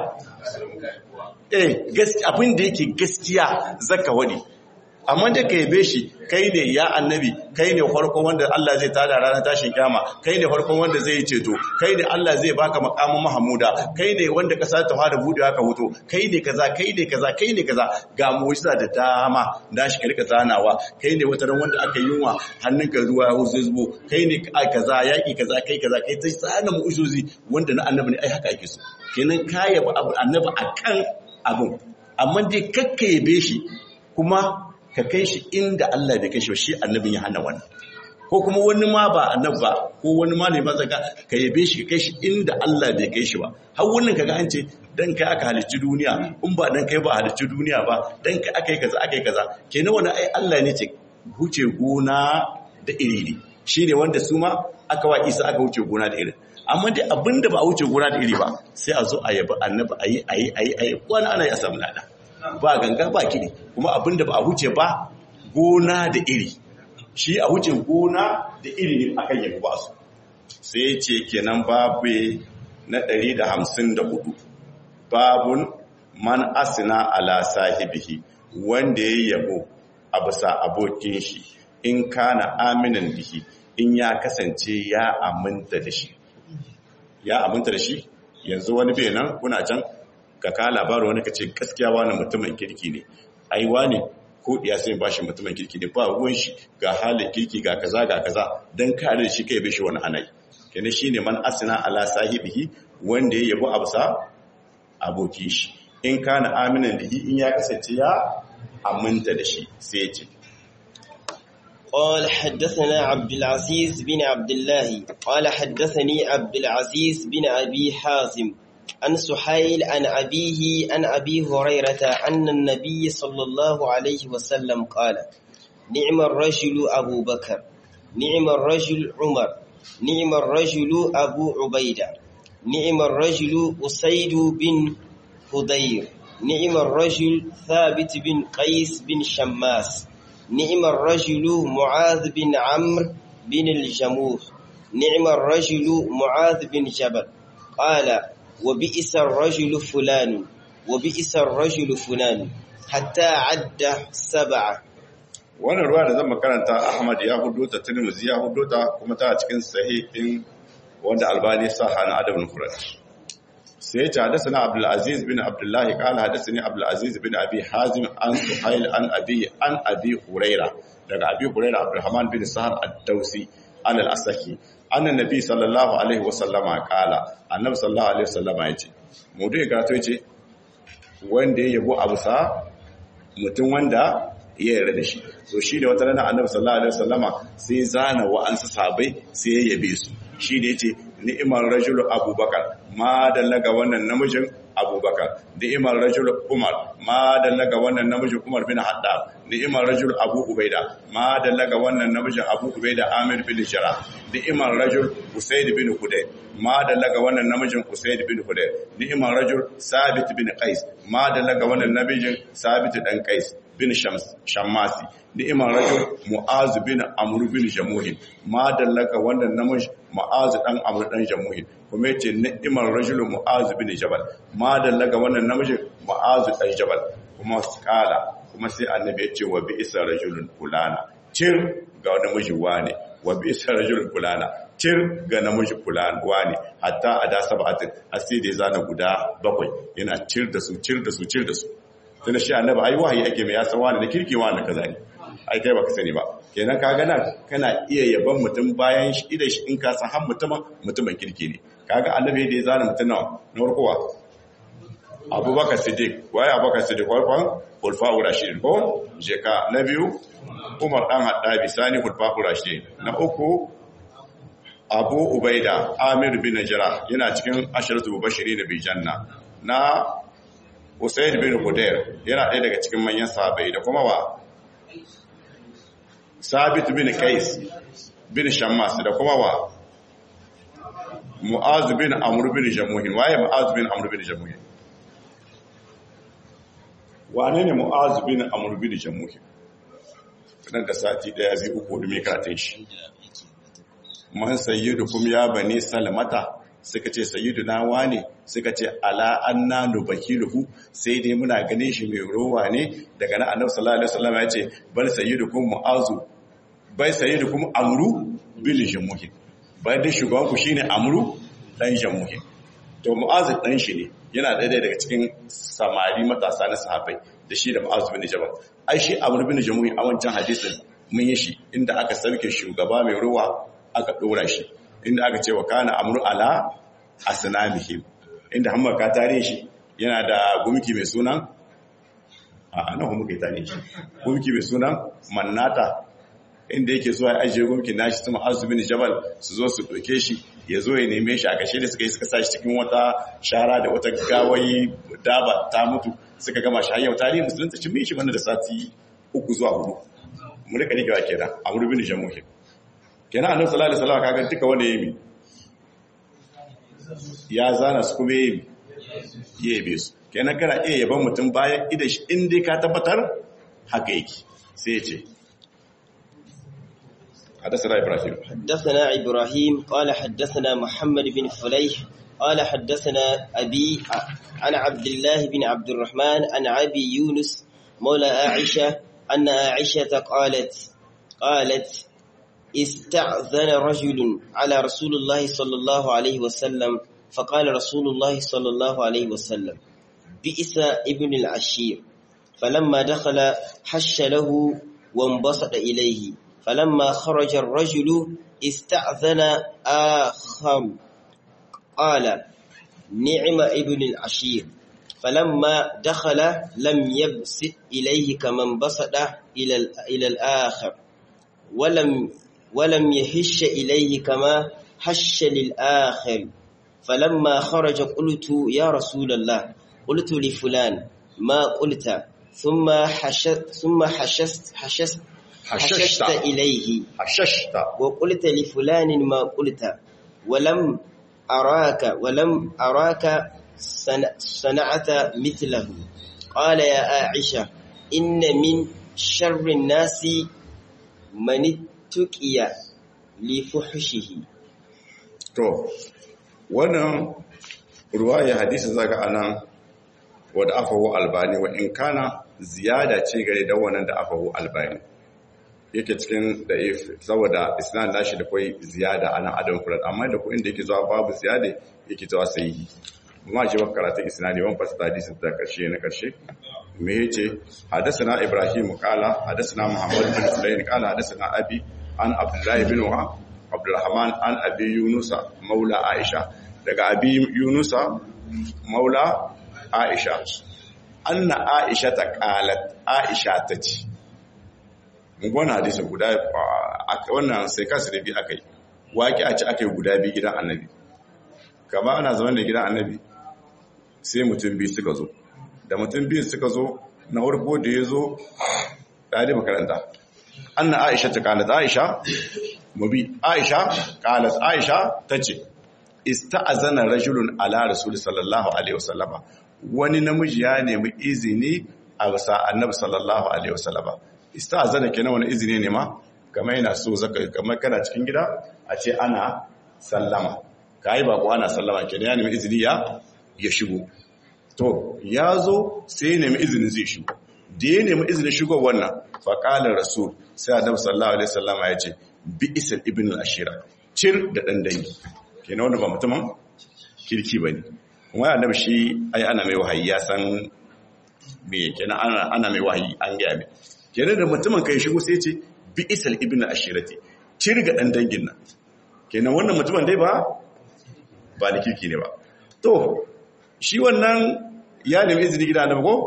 eh gaskiya abin da yake gaskiya zaka wadi amma da ka yabe shi kai ne ya annabi kai ne farkon wanda Allah zai tada ranar tashin kyama kai ne farkon wanda zai ceto kai ne Allah zai baka makamin Mahamuda kai ne wanda kasa ta fara budewa ka hoto kai ne kaza kai ne kaza kai ne kaza ga mu'jiza da dama da shi karka zanawa kai ne wata wanda aka yi wa hannunka ruwa ya huzo zubo kai ne kaza yaki kaza kai kaza kai ta tsana mu'jizozi wanda na annabi ne ai haka ake so kenan ka yaba annabi akan abin amma dai kakka yabe shi kuma ka kai shi inda Allah bai kai shi shi annabin ya hana wani ko kuma wani ma ba annab ba ko wani ma ne ba zaka ka yabe shi ka kai shi inda Allah bai kai shi ba har wannan kaga an ce dan kai aka halicci duniya in ba dan kai ba halicci duniya ba dan kai aka yi kaza aka yi kaza kenan wani ai Allah ne ce huce gona da iri ne shine wanda su ma aka wa Isa aka huce gona da iri amma dai abinda ba a huce gona da iri ba sai a zo a yabi annabi ayi ayi ayi ayi wani ana yi a samu lada ba ganga ba kiɗi kuma abinda ba a huce ba gona da iri shi a huce gona da iri ne akan yabi ba su sai ce kenan babu na 154 babun man asina ala sahibihi wanda ya yabo a bisa abokin shi in kana aminan bihi in ya kasance ya aminta da shi ya aminta da shi yanzu wani bai nan kuna can ka ka labarin wani ka ce gaskiya wani mutumin kirki ne ai wani ko diya sai ba shi mutumin kirki ne ba ruwan shi ga halin kirki ga kaza ga kaza dan kare da shi kai bai shi wani anai kenan shine man asina ala sahibihi wanda ya yabo absa aboki shi in kana aminan da in ya kasance ya aminta da shi sai ya ce قال حدثنا عبد العزيز بن عبد الله قال حدثني عبد العزيز بن أبي حازم عن سحيل عن أبيه عن أبي هريرة أن النبي صلى الله عليه وسلم قال نعم الرجل أبو بكر نعم الرجل عمر نعم الرجل أبو عبيدة نعم الرجل أسيد بن هدير نعم الرجل ثابت بن قيس بن شماس نعم الرجل معاذ بن عمرو بن الجموح نعم الرجل معاذ بن جبل قال وبئس الرجل فلان وبئس الرجل فلان حتى عد سبعة wannan ruwa da zan makaranta Ahmad ya hudo ta Tirmidhi ya hudo ta kuma ta cikin sahihin wanda Albani sa hana adabul Furat sai ya hadathana Abdul Aziz bin Abdullah qala hadathani Abdul Aziz bin Abi Hazim an Suhail an Abi an Abi Huraira daga Abi Huraira Abdurrahman bin Sahar ad-Dawsi an al-Asaki annan nabi sallallahu alaihi wasallama kala annabi sallallahu alaihi wasallama yace mu dai gato yace wanda ya yabo abu sa mutum wanda ya yarda da shi so shi da wata rana annabi sallallahu alaihi wasallama sai zana wa an sahabbai sai ya yabe su shi da yace ni'mar rajulu abubakar ma dallaga wannan namijin abubakar ni'mar rajulu umar ma dallaga wannan namijin umar bin haddad ni'mar rajul abu ubaida ma dallaga wannan namijin abu ubaida amir bin shara ni'mar rajul usaid bin hudayr ma dallaga wannan namijin usaid bin hudayr ni'mar rajul sabit bin qais ma dallaga wannan namijin sabit dan qais bin shams shammasi ni'mar rajul mu'az bin amr bin jamuhin ma dallaga wannan namijin mu'az dan amr dan jamuhin kuma yace ni'mar rajul mu'az bin jabal ma dallaga wannan namijin mu'az dan jabal kuma kala kuma sai annabi ya ce wa bi isa rajulun fulana cir ga namiji wane wa bi isa rajulun fulana cir ga namiji fulana wane hatta a da sab'atin asiri da zana guda bakwai yana cir da su cir da su cir da su tunda shi annabi ai wahayi ake mai ya san wani da kirki wani kaza ne ai kai baka sani ba kenan ka ga nan kana iya yaban mutum bayan shi idan shi in ka san har mutumin mutumin kirki ne kaga annabi da ya zana mutum nawa na farkowa abubakar siddiq waye abubakar siddiq farkon hulfa'u rashidin ko jeka na biyu umar dan haddabi sani hulfa'u rashidin na uku abu ubaida amir bin najra yana cikin asharatu mubashirin bil janna na usayd bin hudair yana ɗaya daga cikin manyan sahabbai da kuma wa sabit bin qais bin shammas da kuma wa mu'az bin amr bin jamuhin waye mu'az bin amr bin jamuhin wane ne mu'az bin amr bin jamuhin nan da sati daya zai uku da mai karatun shi man sayyidukum ya bani salamata suka ce sayyiduna wane suka ce ala anna nubakiluhu sai dai muna ganin shi mai rowa ne daga nan annabi sallallahu alaihi wasallam ya ce bal sayyidukum mu'azu bai sayyidukum amru bil jamuhin bai da shugaban ku shine amru dan jamuhin to mu'azu dan shi ne yana ɗaya daga cikin samari matasa na sahabbai da shi da mu'azu bin jabal ai shi amru bin jamuhin a wancan hadisin mun yi shi inda aka sarke shugaba mai ruwa aka dora shi inda aka ce wa kana amru ala asnamihim inda hamma ka tare shi yana da gumki mai sunan a nan kuma kai tare shi gumki mai sunan mannata inda yake zuwa ya ajiye gumki nashi tuma azubin jabal su zo su doke shi ya zo ya neme shi a kashe da suka yi suka sa shi cikin wata shara da wata gawayi daba ta mutu suka gama shi hanyar tarihi musulunta cin mai shi wanda da sati uku zuwa hudu mu rika rikewa kenan amru bin jamuhin kenan annabi sallallahu alaihi wasallam kaga duka wanda yayi ya zana su kuma yayi yayi su kenan kana iya yaban mutum bayan ida shi in dai ka tabbatar haka yake sai ya ce حدثنا إبراهيم حدثنا إبراهيم قال حدثنا محمد بن فليح قال حدثنا أبي عن عبد الله بن عبد الرحمن عن أبي يونس مولى عائشة أن عائشة قالت قالت استأذن رجل على رسول الله صلى الله عليه وسلم فقال رسول الله صلى الله عليه وسلم بئس ابن العشير فلما دخل حش له وانبسط إليه فلما خرج الرجل استأذن آخر قال نعم ابن العشير فلما دخل لم يبسط إليه كما انبسط إلى إلى الآخر ولم ولم يهش إليه كما هش للآخر فلما خرج قلت يا رسول الله قلت لفلان ما قلت ثم حشست ثم حشست حشست حششت إليه حششت وقلت لفلان ما قلت ولم أراك ولم أراك صنعت مثله قال يا عائشة إن من شر الناس من اتقي لفحشه to wannan ruwaya hadisi zaka anan wadda afahu albani wa in kana ziyada ce gare da wannan da afahu albani yake cikin da'if saboda isnad nashi da kai ziyada anan adam furat amma da ko inda yake zuwa babu ziyada yake zuwa sahihi kuma ji baka karatun isnadi wan fasa hadisi da karshe na karshe me yace hadathana ibrahim qala hadathana muhammad bin sulayn qala hadathana abi an abdullah bin wa abdurrahman an abi yunusa maula aisha daga abi yunusa maula aisha anna aisha ta qalat aisha ta ce mun gwana hadisin guda wannan sai kasu da bi akai waki a ci akai guda bi gidan annabi kama ana zaman da gidan annabi sai mutum biyu suka zo da mutum biyu suka zo na farko da ya zo ɗari makaranta anna aisha ta kalat aisha mubi aisha kalat aisha ta ce ista'azana rajulun ala rasul sallallahu alaihi wasallama wani namiji ya nemi izini a wasa annabi sallallahu alaihi wasallama ista'azana kenan wani izini ne ma kamar yana so zaka kamar kana cikin gida a ce ana sallama kai ba ko ana sallama kenan ya nemi izini ya ya shigo to ya zo sai ya nemi izinin zai shigo da ya nemi izinin shigo wannan faƙalar rasul sai annabi sallallahu alaihi wasallama ya ce bi isal ibn al-ashira cir da dan dangi kenan wanda ba mutumin kirki bane kuma annabi shi ai ana mai wahayi ya san me kenan ana ana mai wahayi an ga mai kenan da mutumin kai shigo sai ya ce bi isal ibn al-ashirati cir ga dan dangin nan kenan wannan mutumin dai ba ba da kirki ne ba to shi wannan ya nemi izini gida annabi ko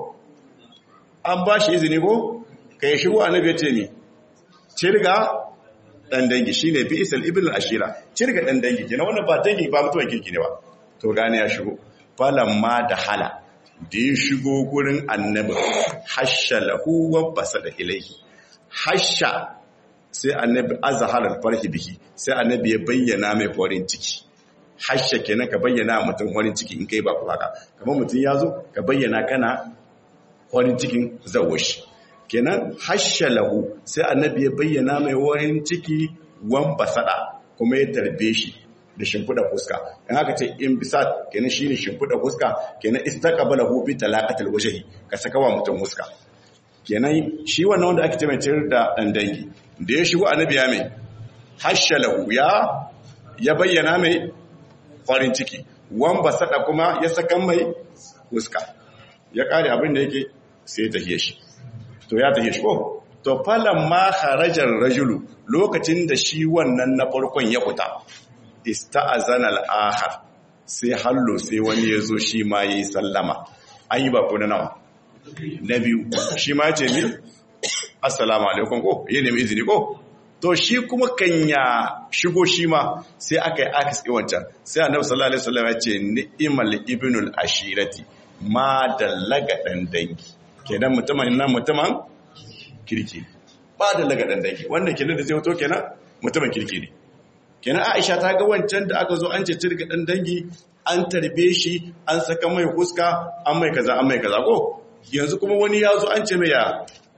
an ba shi izini ko ka yi shigo annabi ya ce ni cirga dan dangi shine bi isal ibn al-ashira cirga dan dangi kenan wannan ba dangi ba mutuwan kirki ne ba to gane ya shigo falamma da hala da ya shigo gurin annabi hasha lahu wa basada ilaihi hasha sai annabi azhar al-farhi bihi sai annabi ya bayyana mai farin ciki hasha kenan ka bayyana mutum farin ciki in kai ba ku haka kamar mutum ya zo ka bayyana kana farin cikin zawashi kenan hasha lahu sai annabi ya bayyana mai farin ciki wan basada kuma ya tarbe shi da shimfiɗa fuska in haka ce in bisa kenan shi ne shimfiɗa fuska kenan istaqbala hu bi talaqatil wajhi ka saka wa mutum fuska kenan shi wannan wanda ake ce mai ciyar da dan dangi da ya shigo annabi ya mai hashalahu ya ya bayyana mai farin ciki wan basada kuma ya saka mai fuska ya kare abin da yake sai ta hiye shi to ya tahiye shi ko to falan ma kharajar rajulu lokacin da shi wannan na farkon ya fita ista'azana al-akhar sai hallo sai wani ya zo shi ma yayi sallama an yi ba ko na nawa na biyu shi ma ce mi assalamu alaikum ko ya nemi izini ko to shi kuma kan ya shigo shi ma sai aka yi akis wancan sai annabi sallallahu alaihi wasallam ya ce ni'mal ibnul ashirati ma dallaga dan dangi kenan mutumin nan mutumin kirki ba dallaga dan dangi wannan kenan da zai wato kenan mutumin kirki ne kenan Aisha ta ga wancan da aka zo an ce cirga dan dangi an tarbe shi an saka mai huska an mai kaza an mai kaza ko yanzu kuma wani ya zo an ce mai ya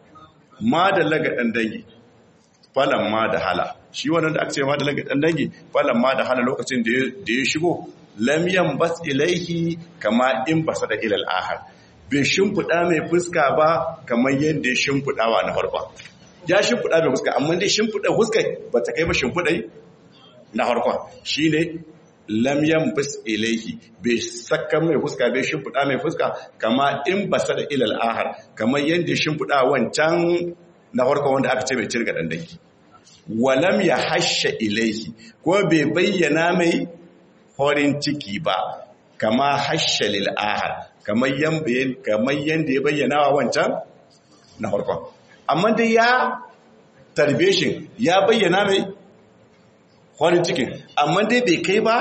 ma da laga dan dangi falan ma da hala shi wannan da aka ce ma da laga dan dangi falan ma da hala lokacin da ya shigo lam bas ilaihi kama in basa da ilal ahad bai shimfiɗa mai fuska ba kamar yadda ya shimfiɗawa na farko ya shimfiɗa mai fuska amma dai shimfiɗa fuska ba ta kai ba shimfiɗai na harkon shi ne lamyan bis ilaihi bai saka mai fuska bai shimfiɗa mai fuska kama in ba sa da ilal ahar kamar yadda shimfiɗa wancan na harkon wanda aka ce mai cirga ɗandaki walam ya hasha ilaihi ko bai bayyana mai horin ciki ba kama hasha lil ahar kamar yadda ya bayyana wa wancan na harkon amma dai ya tarbe shi ya bayyana mai farin cikin amma dai bai kai ba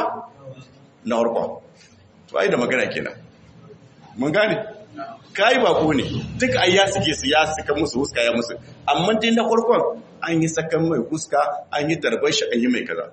na harkon to ai da magana kenan mun gane kai ba ko ne duk ai ya suke su ya suka musu huska ya musu amma dai na harkon an yi sakan mai huska an yi tarbar shi an yi mai kaza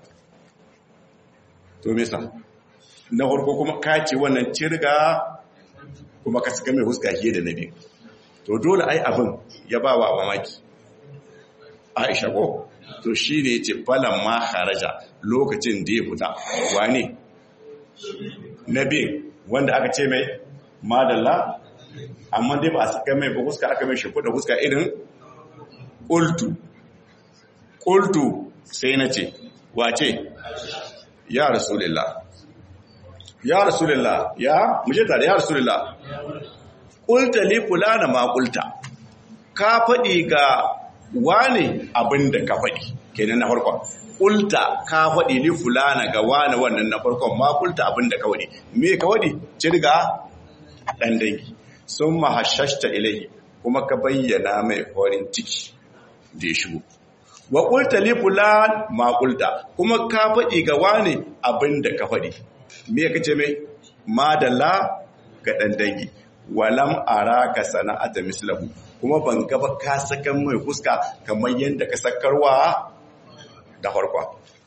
to me sa na harko kuma ka ce wannan cirga kuma ka saka mai huska fiye da nabi to dole ai abin ya ba wa mamaki Aisha ko to shi ne ce falon ma haraja lokacin da ya fita wane na biyu wanda aka ce mai madalla amma dai ba a saka mai ba huska aka mai shafi da huska irin ƙultu ƙultu sai na ce wace ya rasulillah ya rasulillah ya muje tare ya rasulillah ƙulta li fulana ma ƙulta ka faɗi ga wane abin da ka faɗi kenan na farkon ƙulta ka faɗi ni fulana ga wane wannan na farkon ma ƙulta abin da ka faɗi me ka faɗi cirga ɗan dangi sun mahashashta ilahi kuma ka bayyana mai farin ciki da ya shigo wa ƙulta li fulan ma ƙulta kuma ka faɗi ga wane abin da ka faɗi me ka ce mai madalla ga ɗan dangi walam araka sana'ata mislahu kuma ban gaba ka sakan mai fuska kamar yadda ka sakarwa da farkon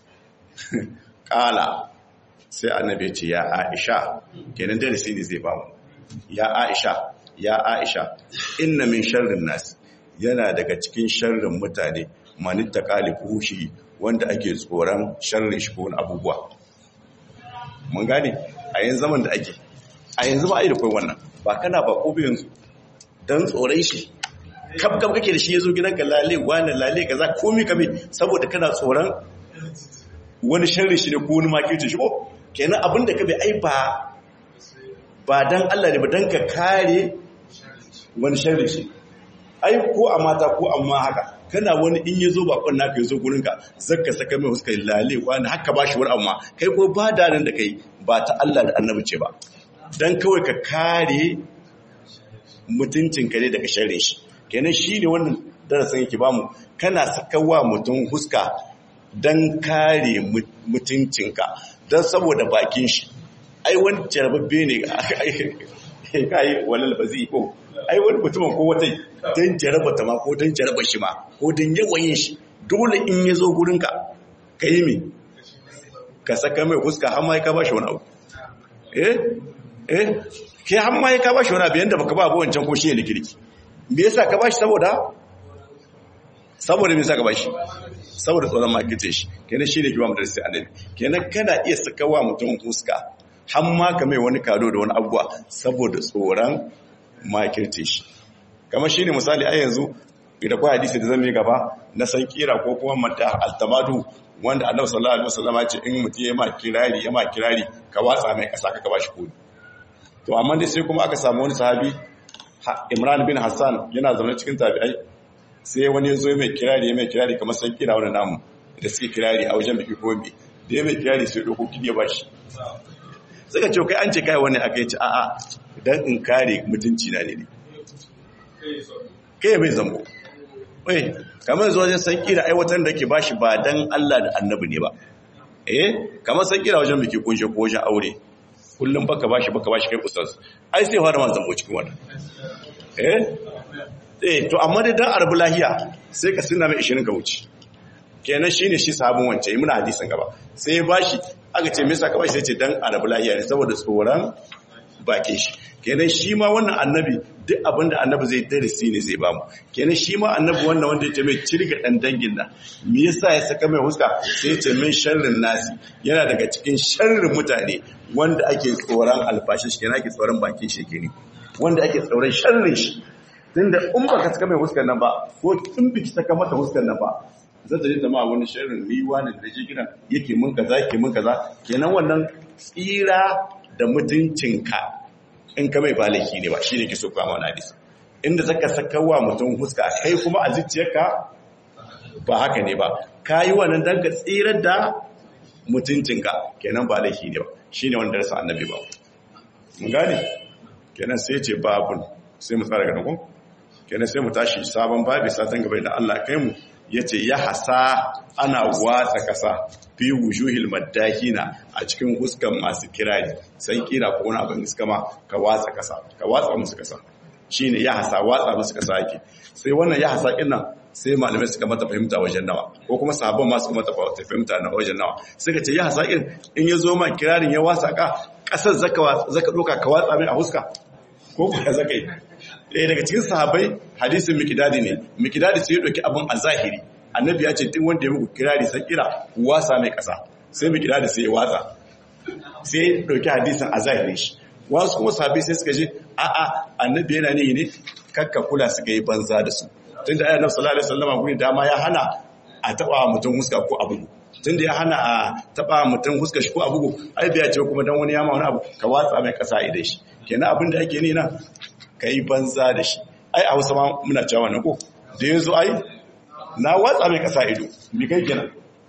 kala sai annabi ce ya aisha kenan darasi ne zai bamu ya aisha ya aisha inna min sharrin nas yana daga cikin sharrin mutane manitta kalifu shi wanda ake tsoron sharrin shi ko abubuwa mun gane a yanzu zaman da ake a yanzu ba a yi da kai wannan ba kana ba ko yanzu don tsoron shi kaf kaf kake da shi ya zo gidanka lale wani lale ka za komi kame saboda kana tsoron wani sharri shi ne ko wani makirci shi ko kenan abin da ka bai ai ba ba dan Allah ne ba dan ka kare wani sharri shi ai ko a mata ko amma haka kana wani in ya zo bakon naka ya zo gurinka zaka saka mai huskar lale wani haka ba shi wani amma kai ko ba da nan da kai ba ta Allah da annabi ce ba dan kawai ka kare mutuncinka ne daga sharrin shi kenan shi ne wannan darasin yake bamu kana sakawa mutum huska don kare mutuncinka don saboda bakin shi ai wani jarababbe ne kai walal ba zai ko ai wani mutumin ko wata don jaraba ta ma ko don jaraba shi ma ko don yawan yin shi dole in ya zo gurinka ka yi mi ka saka mai huska har ma ka ba shi wani abu eh eh ke har ma ka ba shi wani abu yanda baka ba abu wancan ko shi ne kirki me yasa ka ba shi saboda saboda me yasa ka ba shi saboda tsoron makirce shi kenan shi ne kiwa mu darasi annabi kenan kana iya sakawa mutum huska har ma ka mai wani kado da wani abuwa saboda tsoron makirce shi kamar shi ne misali a yanzu idan kwa hadisi da zan yi gaba na san kira ko kuma mata altamadu wanda annabi sallallahu alaihi wasallam ya ce in mutum ya ma kirari ya ma kirari ka watsa mai kasa ka bashi kudi to amma dai sai kuma aka samu wani sahabi Imran bin Hassan yana zaune cikin tabi'ai sai wani ya zo mai kirari ya mai kirari kamar san kira wani namu da suke kirari a wajen biki ko bi da ya mai kirari sai doko kidi ya bashi suka ce kai an ce kai wani aka yi ci a'a dan in kare mutunci na ne kai mai zambo wai kamar zuwa wajen san kira aiwatar da ke bashi ba dan Allah da annabi ne ba eh kamar san kira wajen biki kunshe ko wajen aure kullum baka bashi baka bashi kai ustaz ai sai fara man zambo cikin wannan eh eh to amma dai dan arabu lahiya sai ka sunna mai 20 ka wuce kenan shine shi sahabin wance yi muna hadisin gaba sai ya bashi aka ce me yasa ka bashi sai ce dan arabu lahiya ne saboda tsoron bakin shi kenan shi ma wannan annabi duk abinda annabi zai darasi ne zai bamu kenan shi ma annabi wannan wanda ya ce mai cirga dan dangin nan me yasa ya saka mai huska sai ya ce min sharrin nasi yana daga cikin sharrin mutane wanda ake tsoron alfashi shi kenan ake tsoron bakin shi kenan wanda ake tsoron sharrin shi tunda in baka saka mai huskar nan ba ko in biki saka mata huskar nan ba zai ta jita ma wani sharrin riwa ne da jiginan yake mun kaza yake mun kaza kenan wannan tsira da mutuncinka in ka mai balaki ne ba shi ne ke so kwamma na hadisi inda zaka saka wa mutum huska kai kuma a zuciyarka ba haka ne ba ka yi wannan don ka tsirar da mutuncinka kenan ba laifi ne ba shi ne wanda rasa annabi ba mun gane kenan sai ce babun sai mu tsara ganin kenan sai mu tashi sabon babi satan gaba da Allah kai mu yace ya hasa ana watsa kasa fi wujuhil maddahina a cikin huskan masu kirari sai kira ko wani abin iska ma ka watsa kasa ka watsa musu kasa shine ya hasa watsa musu kasa yake sai wannan ya hasa kin nan sai malamai suka mata fahimta wajen nawa ko kuma sahabban ma suka mata fahimta na wajen nawa suka ce ya hasa kin in ya zo ma kirarin ya wasa ka kasar zaka zaka doka ka watsa mai a huska ko kuma zaka yi ɗaya daga cikin sahabai hadisin mikidadi ne mikidadi sai ya ɗauki abin a zahiri annabi ya ce duk wanda ya muku kirari sai kira wasa mai ƙasa sai mikidadi sai ya watsa sai ya ɗauki hadisin a zahiri shi wasu kuma sahabai sai suka ce a'a annabi yana ne ne kakka kula suka yi banza da su tun da ayyana sallallahu alaihi wasallam guri dama ya hana a taɓa mutum huska ko abu tun da ya hana a taɓa mutum huska shi ko abu ai biya ce kuma dan wani yama wani abu ka watsa mai ƙasa idan shi kenan abin da ake ne nan ka yi banza da shi ai a hausa ma muna cewa na ko da yanzu ai na watsa mai kasa ido mi kai kenan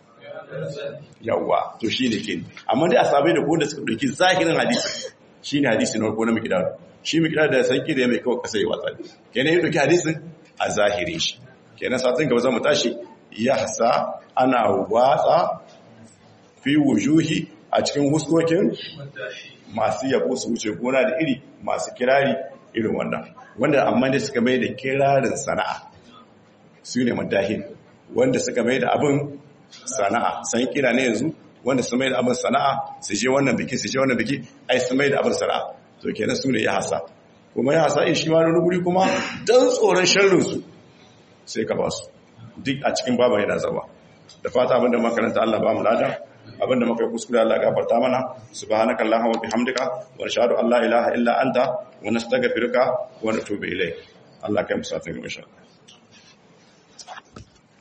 yawwa to shi ne kenan amma dai a sabai da ko da suka dauki zahirin hadisi shi ne hadisi na farko na mikidar shi mikidar da sanki da ya mai kawai kasa ya watsa kenan ya dauki hadisin a zahirin shi kenan satin gaba zamu tashi ya hasa ana watsa fi wujuhi a cikin huskokin masu yabo su wuce gona da iri masu kirari irin wannan wanda amma da suka mai da kirarin sana'a su ne madahin wanda suka mai da abin sana'a san kira ne yanzu wanda su mai da abin sana'a su je wannan biki su je wannan biki ai su mai da abin sana'a to kenan su ne ya hasa kuma ya hasa in shi ma wani guri kuma don tsoron sharrinsu sai ka ba su duk a cikin baban yana zama da fata abinda makaranta Allah ba mu lada abinda muka yi kuskure Allah gafarta mana subhanaka allahumma wa bihamdika wa nashhadu an la ilaha illa anta wa nastaghfiruka wa natubu ilayk Allah kai mu satin insha Allah